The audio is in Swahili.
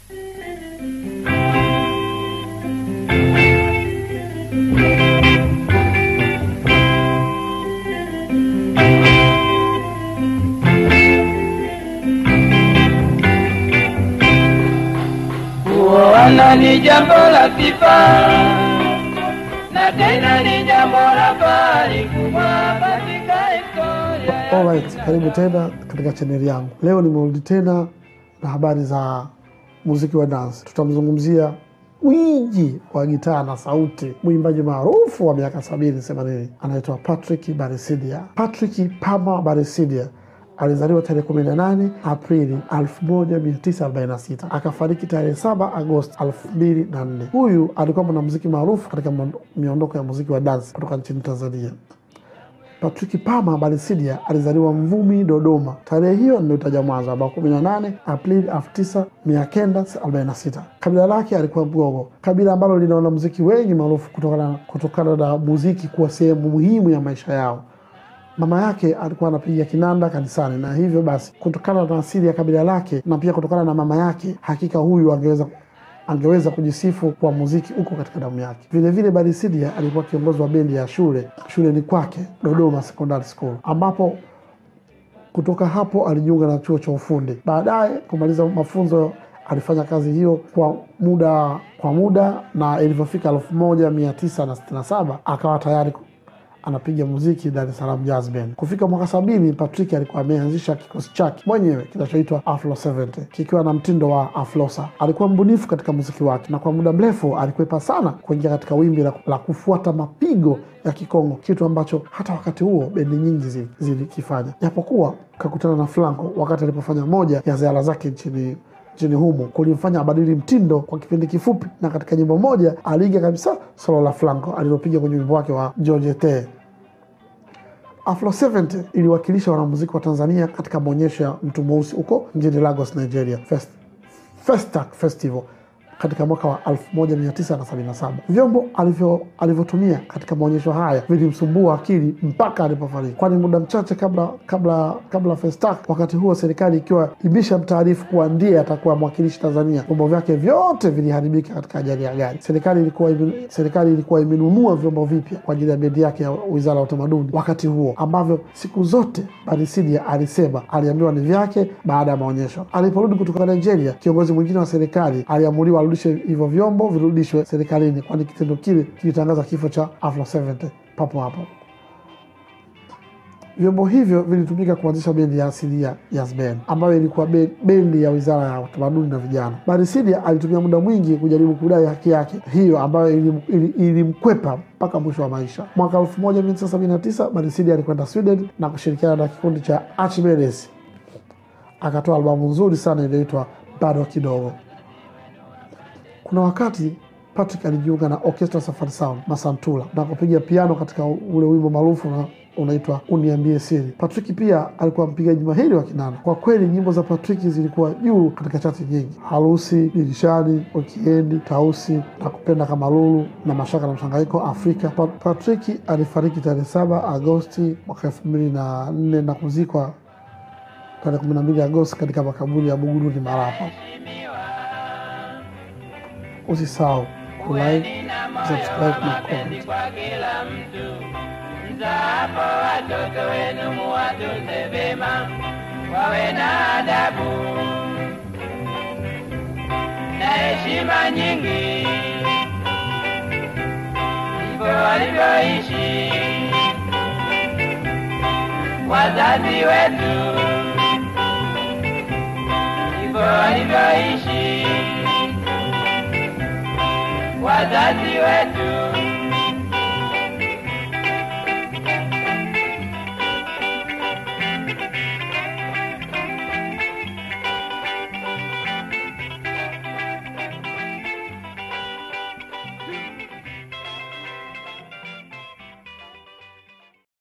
Kuoana ni jambo la sifa na tena ni jambo la fahari kubwa katika historia ya Alright, karibu tena katika chaneli yangu. Leo nimerudi tena na habari za muziki wa dance. Tutamzungumzia mwingi wa gitaa na sauti, mwimbaji maarufu wa miaka sabini themanini, anaitwa Patrick Barisidia. Patrick Pama Barisidia alizaliwa tarehe 18 Aprili 1946 akafariki tarehe 7 Agosti 2004. Huyu alikuwa mwanamuziki maarufu katika miondoko ya muziki wa dance kutoka nchini Tanzania. Patrick Pama Barisidia alizaliwa Mvumi, Dodoma. Tarehe hiyo niliyotaja mwanzo, ambao 18 Aprili 1946. Kabila lake alikuwa Mgogo, kabila ambalo lina wanamuziki wengi maarufu kutokana kutokana na muziki kuwa sehemu muhimu ya maisha yao. Mama yake alikuwa anapiga kinanda kanisani, na hivyo basi, kutokana na asili ya kabila lake na pia kutokana na mama yake, hakika huyu angeweza angeweza kujisifu kwa muziki uko katika damu yake. Vilevile Barisidia alikuwa kiongozi wa bendi ya shule shuleni kwake Dodoma Secondary School, ambapo kutoka hapo alijiunga na chuo cha ufundi. Baadaye kumaliza mafunzo alifanya kazi hiyo kwa muda kwa muda, na ilivyofika elfu moja mia tisa na sitini na saba akawa tayari anapiga muziki Dar es Salaam Jazz Band. Kufika mwaka sabini, Patrick alikuwa ameanzisha kikosi chake mwenyewe kinachoitwa Afro 70 kikiwa na mtindo wa aflosa. Alikuwa mbunifu katika muziki wake na kwa muda mrefu alikwepa sana kuingia katika wimbi la, la kufuata mapigo ya Kikongo, kitu ambacho hata wakati huo bendi nyingi zilikifanya, japokuwa kakutana na Flanco wakati alipofanya moja ya ziara zake nchini nchini humo kulimfanya abadili mtindo kwa kipindi kifupi, na katika nyimbo moja aliiga kabisa solo la Flanco alilopiga kwenye wimbo wake wa George Te. Afro 70 iliwakilisha wanamuziki wa Tanzania katika maonyesho ya mtu mweusi huko mjini Lagos, Nigeria, Fest, Festac Festival katika mwaka wa 1977. Vyombo alivyotumia katika maonyesho haya vilimsumbua akili mpaka alipofariki, kwani muda mchache kabla kabla kabla Festac, wakati huo serikali ikiwa ibisha mtaarifu kuwa ndiye atakuwa mwakilishi Tanzania, vyombo vyake vyote viliharibika katika ajali ya gari. Serikali ilikuwa serikali ilikuwa imenunua vyombo vipya kwa ajili ya bendi yake ya Wizara ya Utamaduni wakati huo, ambavyo siku zote Barisidia alisema aliambiwa ni vyake baada ya maonyesho. Aliporudi kutoka Nigeria, kiongozi mwingine wa serikali aliamuliwa arudishe hivyo vyombo virudishwe serikalini, kwani kitendo kile kilitangaza kifo cha Afro 70 papo hapo. Vyombo hivyo vilitumika kuanzisha bendi ya asilia Jazz Band ambayo ilikuwa bendi ya Wizara ya Utamaduni na Vijana. Barisidia alitumia muda mwingi kujaribu kudai haki yake hiyo ambayo ilimkwepa ili, ili mpaka mwisho wa maisha. Mwaka 1979 Barisidia alikwenda Sweden na kushirikiana na kikundi cha Archimedes, akatoa albamu nzuri sana iliyoitwa bado kidogo. Kuna wakati Patrick alijiunga na Orchestra Safari Sound Masantula na kupiga piano katika ule wimbo maarufu na unaitwa Uniambie Siri. Patrick pia alikuwa mpigaji mahiri wa kinanda. Kwa kweli nyimbo za Patrick zilikuwa juu katika chati nyingi: Harusi, Dirishani, Wekiendi, Tausi na Kupenda kama Lulu na Mashaka na Mchanganyiko, Afrika. Patrick alifariki tarehe saba Agosti mwaka elfu mbili na nne na kuzikwa tarehe kumi na mbili Agosti katika makaburi ya Buguruni, Marapa. Usisahau kulike, subscribe na comment. kwa kila mtu. Mzaapo watoto wenu muwatunze vema, wawe na adabu na heshima nyingi, ndivyo walivyoishi wazazi wetu, ndivyo walivyoishi wazazi wetu.